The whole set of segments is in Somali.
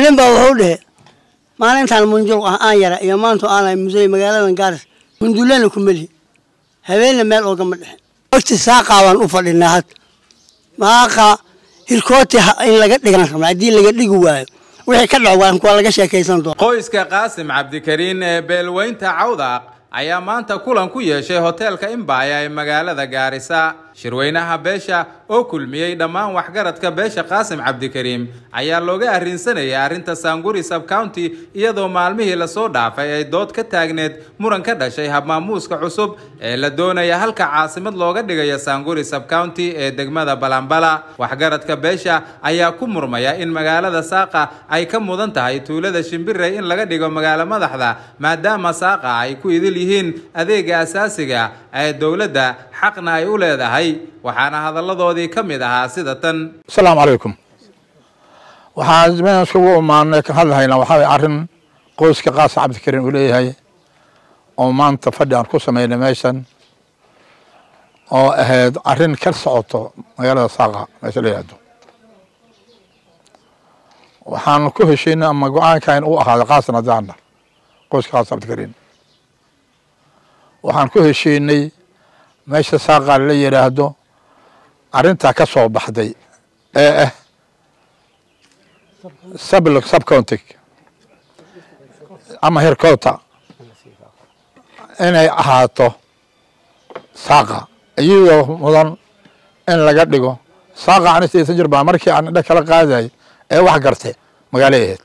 nin baa wuxuu dhehe maalintaan munjul ah aan yara iyo maantu aanay musey magaaladan gaaris mundulana ku melihi habeenna meel oogama dhexin wagti saaqaa baan u fadhinaa had maaqa hirkooti in laga dhigan rabna haddii laga dhigi waayo wixii ka dhaco waa laga sheekaysan doona qoyska qaasim cabdikariin ee beelweynta cawdaaq ayaa maanta kulan ku yeeshay hoteelka imbaya ee magaalada gaarisa shirweynaha beesha oo kulmiyey dhammaan waxgaradka beesha qaasim cabdikariim ayaa looga arrinsanayay arrinta saanguri subcounty iyadoo maalmihii lasoo dhaafay ay dood ka taagneed muran ka dhashay habmaamuuska cusub ee la doonaya halka caasimad looga dhigayo saanguri subcounty ee degmada balambala waxgaradka beesha ayaa ku murmaya in magaalada saaqa ay ka mudan tahay tuulada shimbirey in laga dhigo magaalo madaxda maadaama saaqa ay ku idil yihiin adeega asaasiga ee dowladda xaqna ay u leedahay waxaana hadalladoodii ka mid ahaa sida tan asalaamu calaykum waxaan mean iskugu imaanay ka hadlahaynaa waxaa way arrin qoyska qaasa cabdikariin uu leeyahay oo maanta fadhi aan ku sameynay meeshan oo ahayd arrin ka socoto magaalada saaqa meesha la yihahdo waxaan ku heshiinay ama go-aankan u ahaaday qaasan hadaana qoyska qaasa cabdikariin waxaan ku heshiinay meesha saaqa la yidhaahdo arrintaa ka soo baxday ee ah subcountig ama hercota inay ahaato saaqa iyadoo mudan in laga dhigo saaqa ani sidaysan jir baa markii aan indha kala qaaday ee wax garte magaalay ahayd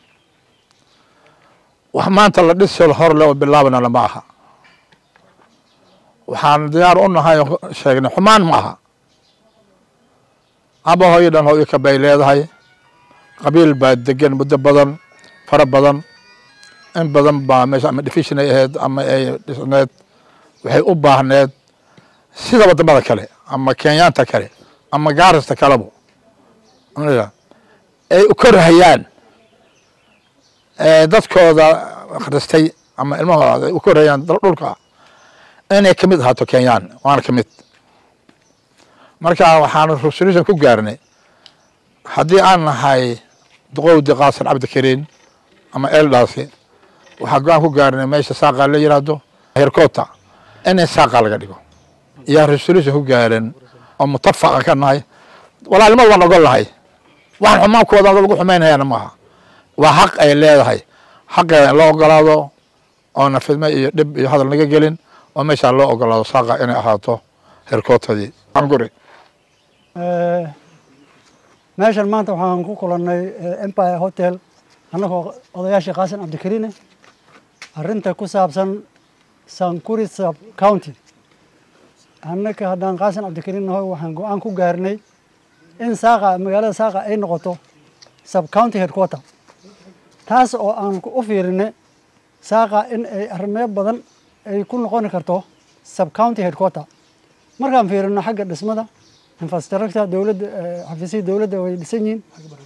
wax maanta la dhisi hor le oo bilaabana lama aha waxaan diyaar u nahay sheegnay xumaan ma aha aba hooyo dhan hooyo kabay leedahay qabiil baa degan muddo badan fara badan in badan baa meesha ama division ay ahayd ama ay dhisneed waxay u baahneed sida wadamada kale ama kenyaanta kale ama gaarista kalebo ay u korhayaan dadkooda akhristay ama ilmahooda ay u korhayaan dhulka inay ka mid ahaato kenyaan waana ka mid marka waxaan resolution ku gaarnay haddii aan nahay duqowdi qaasan cabdikariin ama eldaasi waxaa go-aan ku gaarnay meesha saaqa la yiraahdo hercota in saaqa laga dhigo iyo resolution ku gaaren oo mutafaqa ka nahay walaalnimada waan ogol nahay waxaan xumaankooda lagu xumaynayaana maaha waa xaq ay leedahay xaqeeda in loo ogolaado oona fidme iyo dhib iyo hadal naga gelin oo meeshaa loo ogolaado saaqa inay ahaato hercootadii anguri meeshan maanta waxaan ku kulannay empire hotel annagoo odayaashii qaasim cabdikariine arrinta ku saabsan sankuri sub county annaka haddaan qaasim cabdikariin nahoy waxaan go-aan ku gaarnay in saaqa magaalada saaqa ay noqoto sub county headquarter taas oo aan u fiirinay saaqa in ay arrimeyo badan ay ku noqoni karto sub county headquarter markaan fiirino xagga dhismada infrastructure dowladda xafiisyada dowladda way dhisan yihiin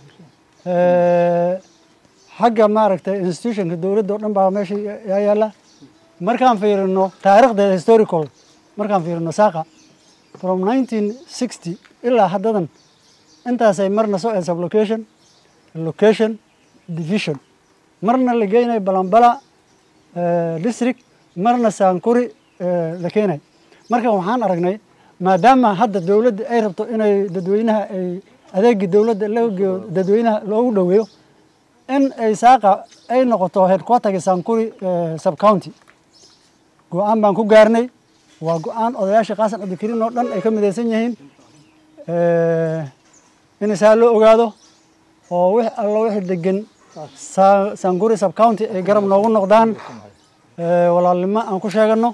xagga maaragtay institutionka dowladda oo dhan baa meesha yaa yaalla markaan fiirino taariikhdeeda historical markaan fiirino saaqa from nineteen sixty ilaa haddadan intaasay marna soo ee sublocation location division marna la geynayo balambala district marna saankuri la keenay marka waxaan aragnay maadaama hadda dowladda ay rabto inay dadweynaha ay adeegii dowladda loogeeyo dadweynaha loogu dhoweeyo in ay saaqa ay noqoto headquarterga sankuri sub county go-aan baan ku gaarnay waa go-aan odayaasha qaasan cabdikariin oo dhan ay ka midaysan yihiin in saa loo ogaado oo wix allo wixii degan sankuri sub county ay garab noogu noqdaan walaalnimo aan ku sheegano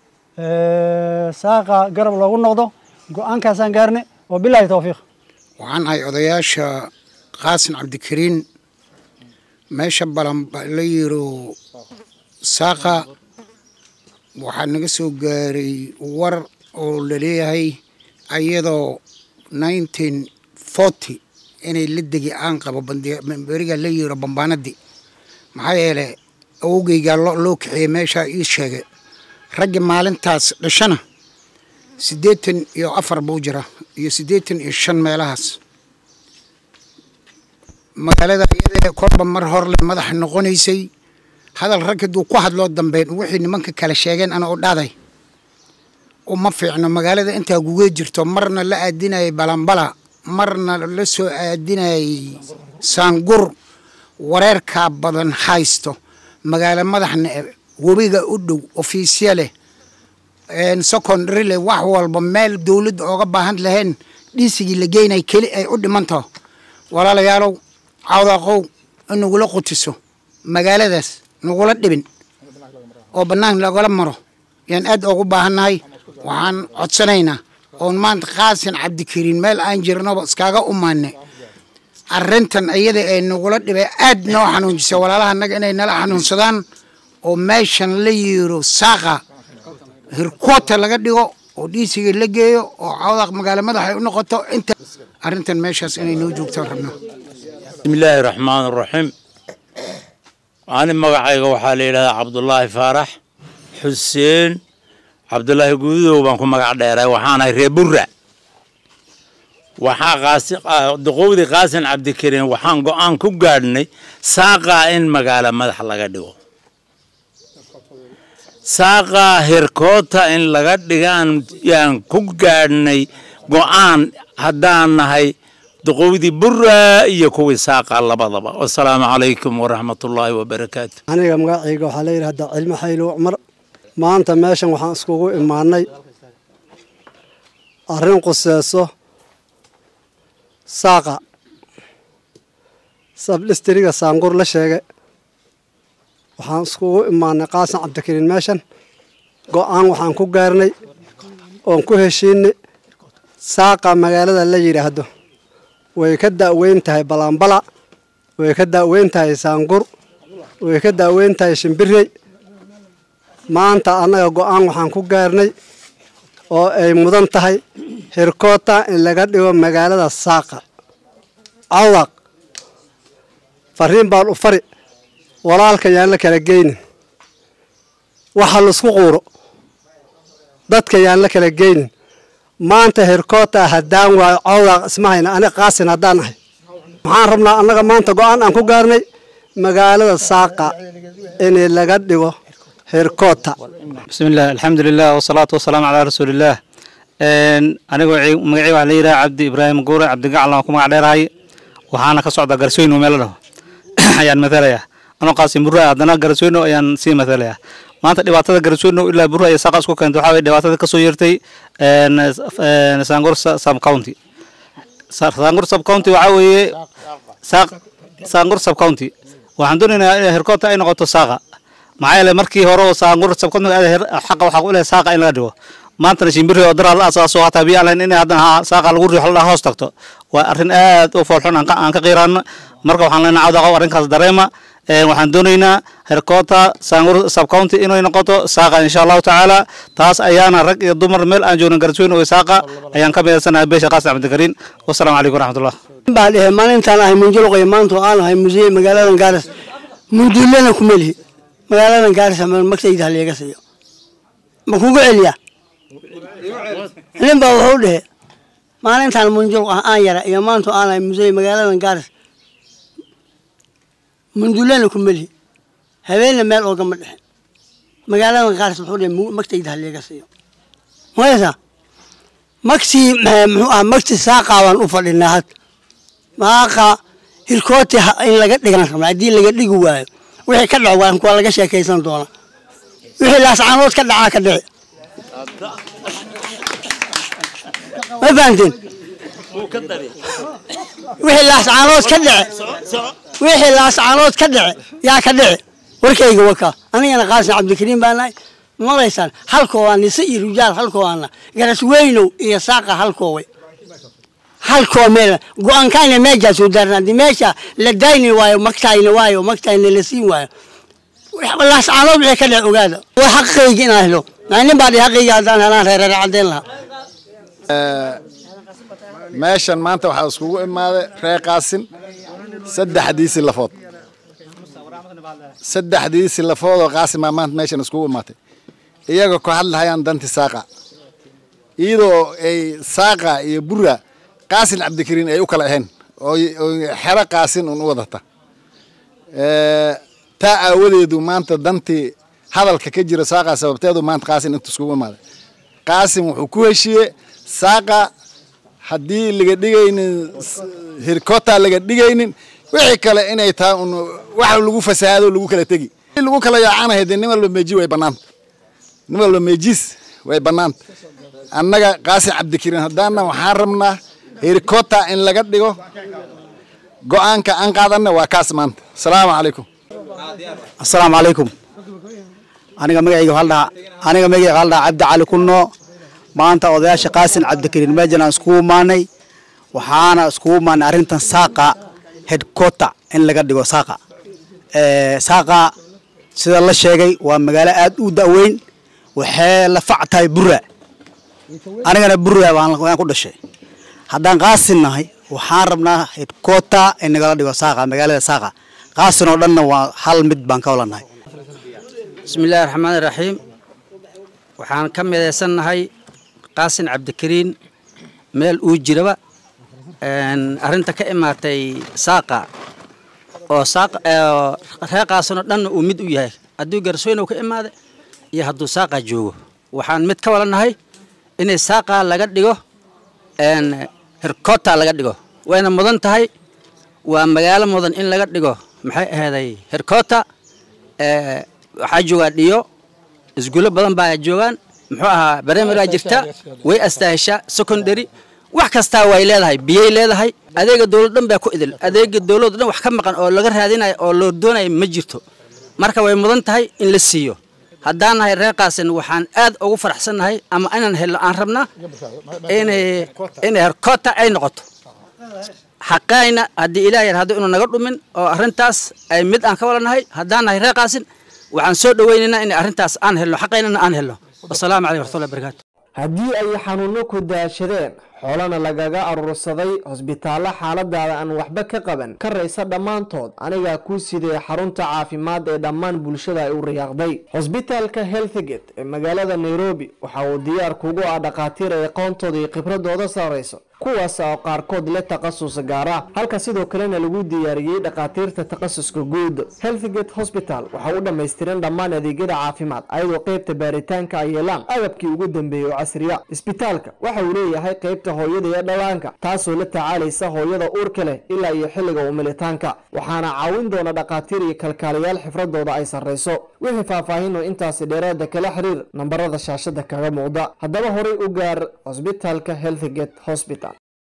saaqa garab loogu noqdo go-aankaasaan gaarnay wa bilaahi towfiiq waxaan ahay odayaasha qaasin cabdikariin meesha balan la yiro saaqa waxaa naga soo gaaray war oo laleeyahay ayadoo nineteen forty inay la degi aan qabo beriga la yiro bambaanadii maxaa yeele awogeygaa loo kaxeeyey meeshaa ii sheegay raggi maalintaas dhashana siddeetan iyo afar buu jira iyo siddeetan iyo shan meelahaas magaalada iyadee korba mar horle madax noqonaysay hadal rag hadduu ku hadloo dambeyn wixii nimanka kale sheegeen ana u dhaaday uma fiicno magaalada intaa guga jirto marna la aadinayay balambala marna la soo aadinayay saangur wareerkaa badan haysto magaalo madaxna webiga u dhow ofiisya leh secondary leh wax walba meel dowladda ooga baahan lahayn dhiisigii la geynay keli ay u dhimantaho walaalayaalow cawdaqow in nagula qutiso magaaladaas nagula dhibin oo bannaan lagala maro yaan aad ugu baahannahay waxaan codsanaynaa oon maanta qaasin cabdikariin meel aan jirnoba iskaaga umaanay arrintan iyada ee nagula dhibay aad noo xanuunjisa walaalaha naga inay nala xanuunsadaan oo meeshan la yiiro saaqa hirkoota laga dhigo oo dhiisiga la geeyo oo cawdaq magaalo madaxay u noqoto inta arrintan meeshaas inay noo joogtaan rabnaa bismillaahi raxmaan raxiim ani magacayga waxaa la yidhahdaa cabdulaahi faarax xuseen cabdulaahi guudow baan ku magac dheeray waxaanahay reer burra waxaa qaasi duqowdii qaasin cabdikariin waxaan go-aan ku gaadhnay saaqaa in magaalo madax laga dhigo saaqaa hirkoota in laga dhigaan yaan ku gaadhnay go-aan haddaan nahay duqowdii burra iyo kuwii saaqa labadaba wasalaamu calaykum waraxmatullaahi wabarakaatu aniga magacayga waxaa la yidhahdaa cilmo xaylo cumar maanta meeshan waxaan iskugu imaanay arrin quseeso saaqa sabdhistriga saangur la sheegay waxaan iskugu imaanay qaasan cabdikariin meeshan go-aan waxaan ku gaarnay oon ku heshiinay saaqa magaalada la yidhaahdo way ka da'weyn tahay balaambala way ka da'weyn tahay saangur way ka da'weyn tahay shimbirey maanta annaga go-aan waxaan ku gaarnay oo ay mudan tahay hirkoota in laga dhigo magaalada saaqa cawaq fariin baan u fari walaalka yaan la kala geynin waxa laisku quuro dadka yaan la kala geynin maanta hirkoota haddaan waayo cawdaaq isma hayna aniga qaasin haddaan ahay waxaan rabnaa annaga maanta go-aan aan ku gaarnay magaalada saaqa in laga dhigo hirkoota bismillaah alxamdulilah wasalaatu wasalaamu calaa rasuulillaah aniga magacii waxaa la yidhaha cabdi ibraahim guure cabdigacalna waan ku magac dheerahay waxaana ka socda garsooyno meel la dhaho ayaan matalayaa anoo qaasin burra haddana garsooyno ayaan sii matalayaa maanta dhibaatada garsooyno ilaa burra iyo saaqa isku keenta waxaa weye dhibaatada kasoo yeertay saangur sub county saangur sub county waxaa weeye saangur sub county waxaan doonaynaa in herkoota ay noqoto saaqa maxaa yeele markii hore oo saangur sub county xaqa waxaa u lehay saaqa in laga dhigo maantana shimbiri oo daraa la asaaso hataa biyo alayn in haddana saaqa lagu riixo la hoos tagto waa arrin aad u foolxun aan ka qiiraano marka waxaan leenahay cawdaqow arrinkaas dareema waxaan doonaynaa herkoota saangur subcounty inay noqoto saaqa insha allahu tacaala taas ayaana rag iyo dumar meel aan joogin garsooyn oo saaqa ayaan ka midaysanahay beesha qaasim cabdikariin wasalaamu calaykum waraxmatullah baa dhehe maalintaan ahay munjuluqay maanta oo aan ahay museye magaaladan gaaris munduulena kuma lihi magaaladan gaaris magsayda haleega siiyo ma kugu celiyaa nin baa wuxuu dhehe maalintaan munjuluq ah aan yara iyo maanta oo aan ahay museye magaaladan gaaris munduulena kuma lihi habeenna meel oogama dhexin magaaladan gaaris wuxuu dhehe magsayda haleega siiyo maysa magtii muxuu ah magti saaqaa baan u fadhinaa had maaqa hirkooti in laga dhigan rabna haddii laga dhigi waayo wixii ka dhaco waa kuwa laga sheekaysan doona wixii laascaanood ka dhacaa ka dhici ma fahamteen wixii laascaanood ka dhici wixii laascaanood ka dhici yaa ka dhici warkayga wakaa anigana qaasin cabdikariim baa nahay malaysaan halkoodaa nise iyo rijaal halkoodaana garas weynow iyo saaqa halkooway halkoo meel go-aankaana meeshaa soo daarna haddii meesha la dayni waayo magtayna waayo magtayna la siin waayo laascaanood wixii ka dhec ogaada waa xaqayga inaan helo nin baa dhihi xaqayga haddaan helaan reereer caddeyn lahaa meeshan maanta waxaa iskugu imaaday reer qaasin saddexdiisii lafood saddexdiisii lafood oo qaasin baa maanta meeshan iskugu imaatay iyagoo ku hadlahayaan danti saaqa iyadoo ay saaqa iyo burra qaasin cabdikariin ay u kala ahayn oo oo xero qaasin un u wadata Eh, taa aawadeedu maanta dantii hadalka ka jira saaqa sababteedu maanta qaasin inta iskugu imaaday qaasim wuxuu ku heshiiyey saaqa haddii laga dhigaynin s- hirkota laga dhigaynin wixii kale inay tahay un wax lagu fasaado lagu kala tegi in lagu kala yaacanahay dee nin walba meeji way bannaanta nin walba meejiis way bannaanta annaga qaasim cabdikariin haddaana waxaan rabnaa hirkota in laga dhigo go-aanka aan qaadanna waa kaas maanta asalaamu calaykum asalaamu calaykum aniga magacayga waxaa la dhahaa aniga magacayga waxaa la dhahaa cabdi cali kunno maanta odayaasha qaasin cabdikariin meejan aan iskugu imaanay waxaana iskugu imaanay arrintan saaqa headquarter in laga dhigo saaqa Eh, saaqa sida la sheegay waa magaalo aad u da'weyn waxay la fac tahay burra anigana burra baan waan ku dhashay haddaan qaasin nahay waxaan rabnaa headquarter in nagala dhigo saaqa magaalada saaqa qaasin oo dhanna waa hal mid baan ka walanahay bismillaahi raxmaani raxiim waxaan ka midaysannahay qaasin cabdikariin meel uu jiraba een, arrinta ka imaatay saaqa oo saaq oo reer qaasinoo dhanna uu mid u yahay hadduu garsoynow ka imaada iyo hadduu saaqa joogo waxaan mid ka walanahay inay saaqa laga dhigo een, herkota laga dhigo wayna mudan tahay waa magaalo mudan in laga dhigo maxay aheeday herkota ee, waxaa joogaa dhiyo isguulo badan baa joogaan muxuu ahaa barnaamijaa jirta way astaaheshaa secondary wax kastaa way leedahay biyay leedahay adeega dowlad dhan baa ku idil adeega dowlad dhan wax ka maqan oo laga raadinayo oo loo doonayo ma jirto marka way mudan tahay in la siiyo haddaan nahay reer qaasin waxaan aad ugu faraxsannahay ama inaan helno aan rabnaa inay inay herkota ay noqoto xaqayna haddii ilaah yar haddu inuu naga dhumin oo arrintaas ay mid aan ka walanahay haddaan nahay reer qaasin waxaan soo dhowaynaynaa in arrintaas aan helno xaqaynana aan helno wasalaamu calaykum waraxmatullahi barakaatu haddii ay xanuunno ku daashadeen xoolana lagaga aruursaday hosbitaallo xaaladaada aan waxba ka qaban ka raysa dhammaantood anigaa kuu sidee xarunta caafimaad ee dhammaan bulshada ay u riyaaqday hosbitaalka healthgate ee magaalada nairobi waxa uu diyaar kugu ah dhakhaatiir ay aqoontooda iyo khibradooda sarrayso kuwaas oo qaarkood leh takhasus gaara halka sidoo kalena lagu diyaariyey dhakhaatiirta takhasuska guud healthgate hospital waxa u dhammaystiran dhammaan adeegyada caafimaad ayadoo qeybta baaritaanka ay yeelaan agabkii ugu dambeeyey oo casriya isbitaalka waxa uu leeyahay qeybta hooyada iyo dhallaanka taasoo la tacaalaysa hooyada uurka leh ilaa iyo xilliga umilitaanka waxaana caawin doona dhakhaatiir iyo kalkaaliyaal xifradooda ay sarrayso wixii faahfaahinoo intaasi dheeraada kala xiriir nambarada shaashada kaga muuqda haddaba horay u gaar hosbitaalka healthgate hospital